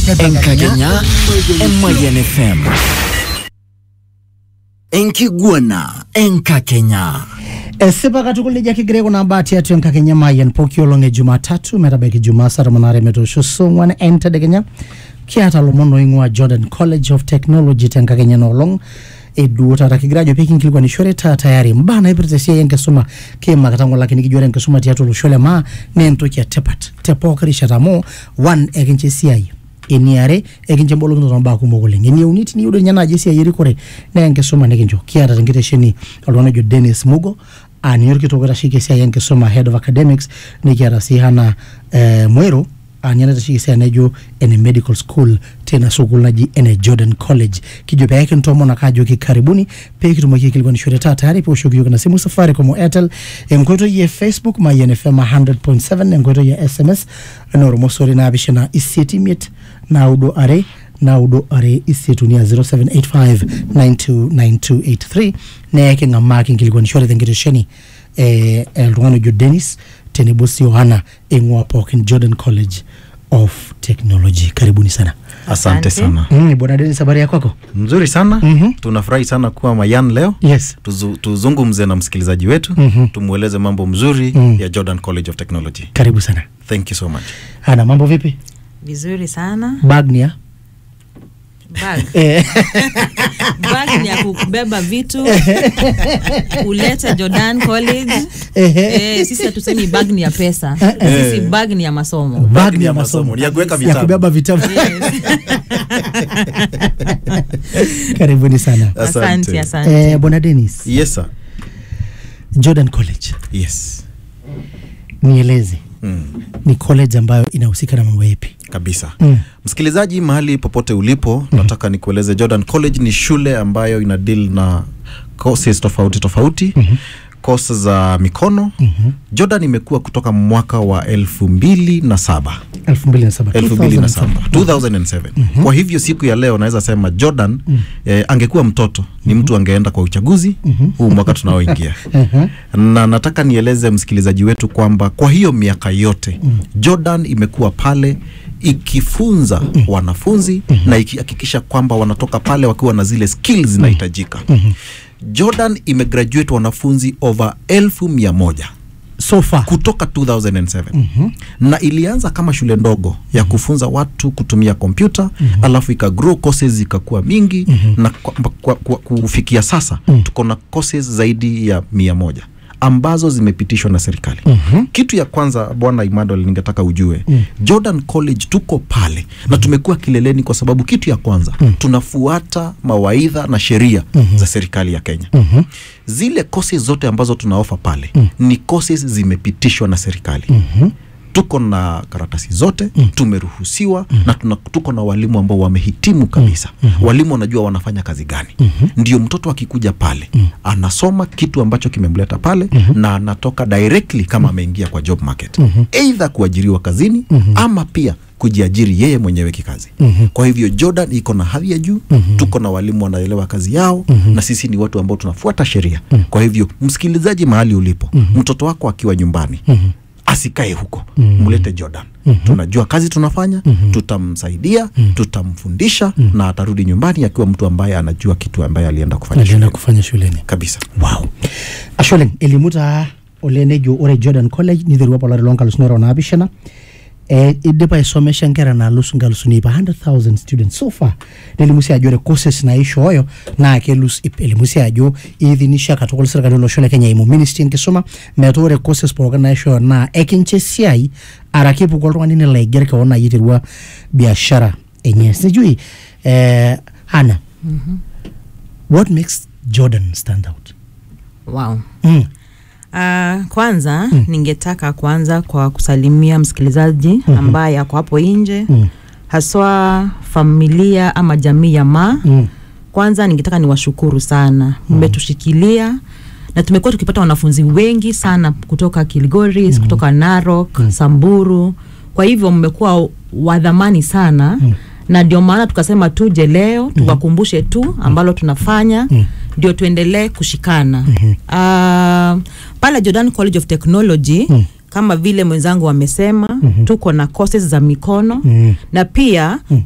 enkakenya emoyian fm enkiguana enkakenya esipa katukul nejia kigira aikunaa mbaa tiatua enkakenya mayian pooki olong e jumatatu metabaiki jumaa saa tomon aare metoosho saa ong'uan entedekenya kiata lomon oing'ua jordan college of technology tenkakenya enoolong eduo taata kigira ajo pekinkilikuanishore taa tayari mbaa naipirta esiai enkisuma kiimakita ng'ole ake nikijo ore enkisuma tiatua olosho le maa naa entoki etipat te pooki rishata amu one ekincho esiai eniare ekincho embolokinoto ombaa kumok oleng enieuni tiniyieu doi ninye naaji esiai erikore naa enkisuma nikincho kiata tenkitesheni oltung'ani ojo Dennis Mugo aa ninye orkitok oitasheki esiai enkisuma head of academics nikiata sii Hana eh, Mwero aa ninye naitasheki esiai naijo ene medical school tena sukuul naji ene Jordan College kijo pee kintoomon ake ajoki karibuni pee kitumoki aikilikuanishore taa tayari pee oshoki yiok ina simu Safaricom o Airtel enkoitoi e Facebook Mayian FM 100.7 enkoitoi e SMS ena ormosori naapishana isiet imiet naudo are naudo are isiet uni a 0785929283 nee king'amaa kinkilikuanishore tenkitesheni eh, oltung'ani ojo Dennis tenebo si Yohana eing'ua pookin Jordan College of Technology karibuni sana Asante Asante. sana. mm, bwana Dennis habari ya kwako Mzuri sana. Mhm. Tunafurahi sana kuwa Mayan leo. yes Tuzu, tuzungumze na msikilizaji wetu Mhm. tumweleze mambo mzuri Mm. ya Jordan College of Technology. karibu sana Thank you so much. Hana mambo vipi vizuri sana bagnia bag eh, bag ni ya kubeba vitu ulete Jordan College Ehe. eh, sisi hatusemi bag ni ya pesa sisi bag ni ya masomo bag ni ni ya ya masomo, masomo ni ya kuweka ya vitabu. kubeba vitabu Yes. karibuni sana asante eh, asante bwana Dennis Yes sir. Jordan College Yes. nieleze Mm. ni college ambayo inahusika na mambo yapi Kabisa. Mm. Msikilizaji mahali popote ulipo, nataka nikueleze Jordan College ni shule ambayo ina deal na courses tofauti tofauti. Course za mikono. Jordan imekuwa kutoka mwaka wa elfu mbili na saba 2007 2007 2007 kwa hivyo siku ya leo naweza sema jordan eh, angekuwa mtoto ni mtu angeenda kwa uchaguzi huu mwaka tunaoingia na nataka nieleze msikilizaji wetu kwamba kwa hiyo miaka yote jordan imekuwa pale ikifunza wanafunzi na ikihakikisha kwamba wanatoka pale wakiwa na zile skills zinahitajika jordan imegraduate wanafunzi over elfu mia moja so far kutoka 2007 mm-hmm. na ilianza kama shule ndogo ya kufunza watu kutumia kompyuta mm-hmm. alafu ikagrow courses zikakuwa mingi mm-hmm. na kwa, kwa, kwa, kufikia sasa mm-hmm. tuko na courses zaidi ya mia moja ambazo zimepitishwa na serikali mm-hmm. kitu ya kwanza bwana Emmanuel ningetaka ujue mm. Jordan College tuko pale mm. na tumekuwa kileleni kwa sababu kitu ya kwanza mm. tunafuata mawaidha na sheria mm-hmm. za serikali ya Kenya mm-hmm. zile courses zote ambazo tunaofa pale mm. ni courses zimepitishwa na serikali mm-hmm tuko na karatasi zote mm. tumeruhusiwa mm. na tuna, tuko na walimu ambao wamehitimu kabisa mm. walimu wanajua wanafanya kazi gani mm-hmm. ndio mtoto akikuja pale mm. anasoma kitu ambacho kimemleta pale mm-hmm. na anatoka directly kama ameingia kwa job market mm-hmm. eidha kuajiriwa kazini mm-hmm. ama pia kujiajiri yeye mwenyewe kikazi mm-hmm. kwa hivyo jordan iko na hadhi ya juu mm-hmm. tuko na walimu wanaelewa kazi yao mm-hmm. na sisi ni watu ambao tunafuata sheria mm-hmm. kwa hivyo msikilizaji mahali ulipo mm-hmm. mtoto wako akiwa nyumbani mm-hmm asikae huko mm-hmm. mlete jordan mm-hmm. tunajua kazi tunafanya mm-hmm. tutamsaidia mm-hmm. tutamfundisha mm-hmm. na atarudi nyumbani akiwa mtu ambaye anajua kitu ambaye alienda kufanya alienda shuleni. kufanya shuleni kabisa wow asholeng elimu taa ole nejo ore jordan college niterua apa olari loonkalusuni are onaapishana eh, idipa aisomesha nkera naalus nkalusuni ip 100000 students so far nelimu sii ajo ore courses naishooyo naa kelus ip elimu sii ajo iidhinisha katukul sirkali olosho le kenya eimu ministry enkisuma metaa ore courses pookin naishooyo naa ekincho esiai araki epuku oltung'ani nelo aiger kewon naaji aiterua biashara enye sijui eh, hana what makes jordan stand out wow mm. Uh, kwanza mm. ningetaka kwanza kwa kusalimia msikilizaji mm-hmm. ambaye ako hapo nje Mm. haswa familia ama jamii ya ma Mm. kwanza ningetaka niwashukuru sana mmetushikilia na tumekuwa tukipata wanafunzi wengi sana kutoka kilgoris mm. kutoka narok mm. samburu kwa hivyo mmekuwa wadhamani sana mm. na ndio maana tukasema tuje leo tuwakumbushe tu ambalo tunafanya ndio tuendelee kushikana mm-hmm. uh, pale jordan college of technology mm kama vile mwenzangu amesema mm-hmm. tuko na courses za mikono mm-hmm. na pia mm-hmm.